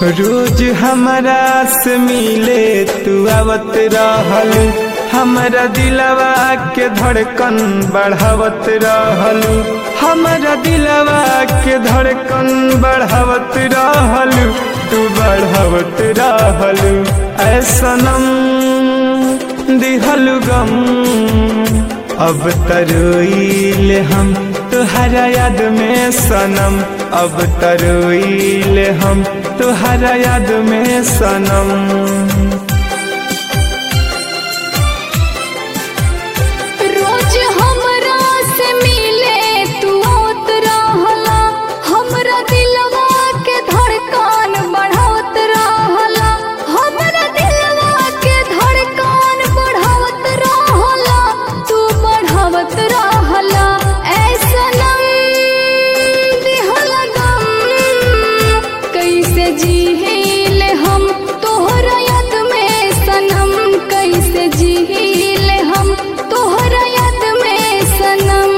रोज हमरा से मिले तू आवत रहल हमरा दिलवा के धड़कन बढ़ावत रहल हमरा दिलवा के धड़कन बढ़ावत रहल तू बढ़ावत रहल ऐसनम दिहल गम अब तरोइल हम तुहरा याद में सनम अब तरोइल हम तुहरा याद में सनम रोज हमरा से मिले तू आवत रहला हमरा दिलवा के धड़कन बढ़ावत रहला हमरा दिलवा के धड़कन बढ़ावत रहला तू बढ़ावत रहला ऐसनम दिहल गम कैसे जीले हम तोहरा याद में सनम कैसे जीले हम तोहरा याद में सनम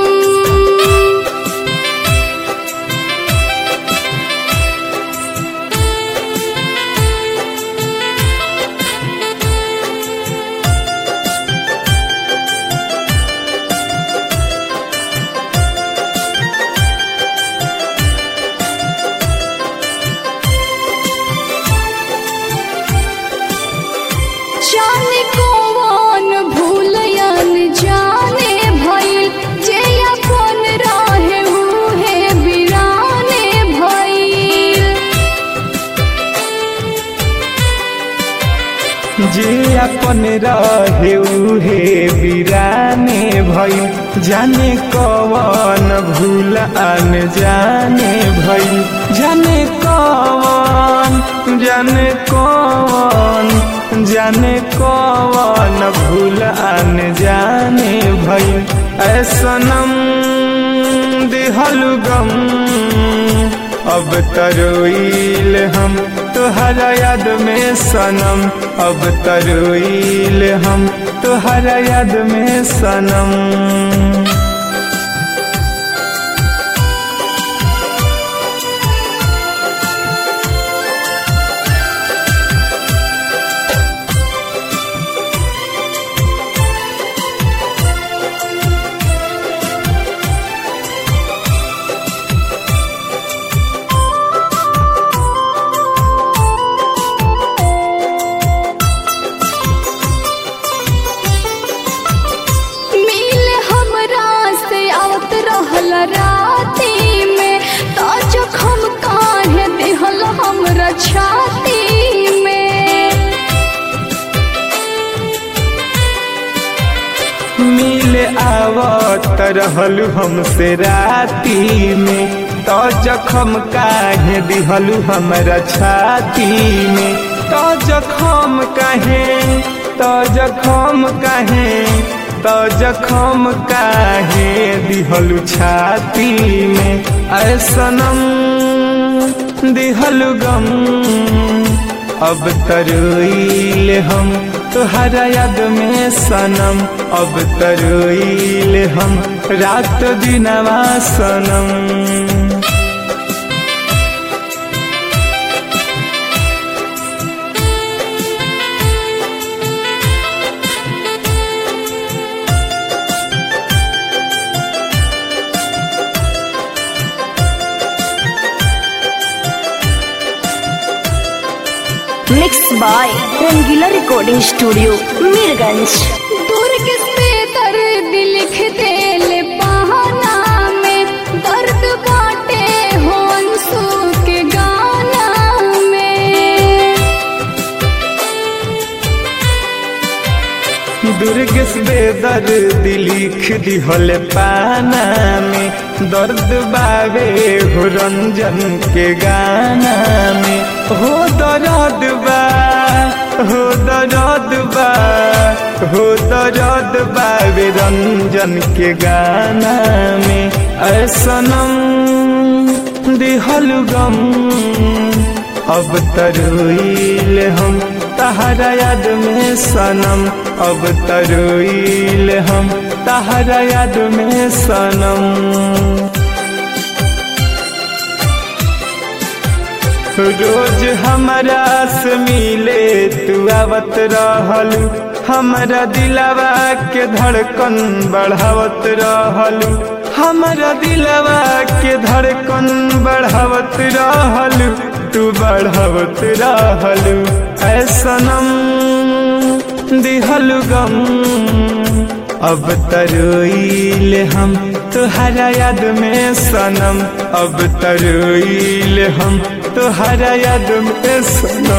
जाने कौन भूलयन जाने भइल जे अपन रहे उहे बिराने भइल जे अपन रहे उहे बिराने भई जाने कवन भूल अन जाने भई जाने कवन जाने कवन जाने कवन भूल अन जाने भई ऐसनम दिहल गम अब तरोइल हम तुहरा याद में सनम अब तरोइल हम तुहरा याद में सनम मिल हमरा से आवत रहल राती में तो जखम काहे दिहल हमरा छाती में मिल आवत रहलू हमसे राती में तो जखम काहे दिहलू हमरा छाती में तो जखम काहे तो जखम काहे तो जखम काहे दिहलू छाती में ऐसनम दिहलू गम अब तरोइल हम तुहरा याद में सनम अब तरोइल हम रात दिनवा सनम mix by Rangila recording studio Mirganj दुर्ग पे दर्द लिख देले बहाना में दर्द बाटे हो अंसू के गाना में दुर्गस बेदर्द लिख दिहल पाना में दर्द बावे हो रंजन के गाना में हो दर्द बा हो दर्द बा हो दर्द बावे रंजन के गाना में ऐसनम दिहल गम अब तरोइल हम तहरा याद में सनम अब तरोइल हम तहरा याद में सनम रोज हमरा से मिले तू आवत रहलू हमरा दिलवा के धड़कन बढ़ावत रहलू हमरा दिलवा के धड़कन बढ़ावत रहलू तू बढ़ावत रहलू ऐसनम दिहलु गम अब तरोइल हम तुहरा याद में सनम अब तरोइल हम तुहरा याद में सनम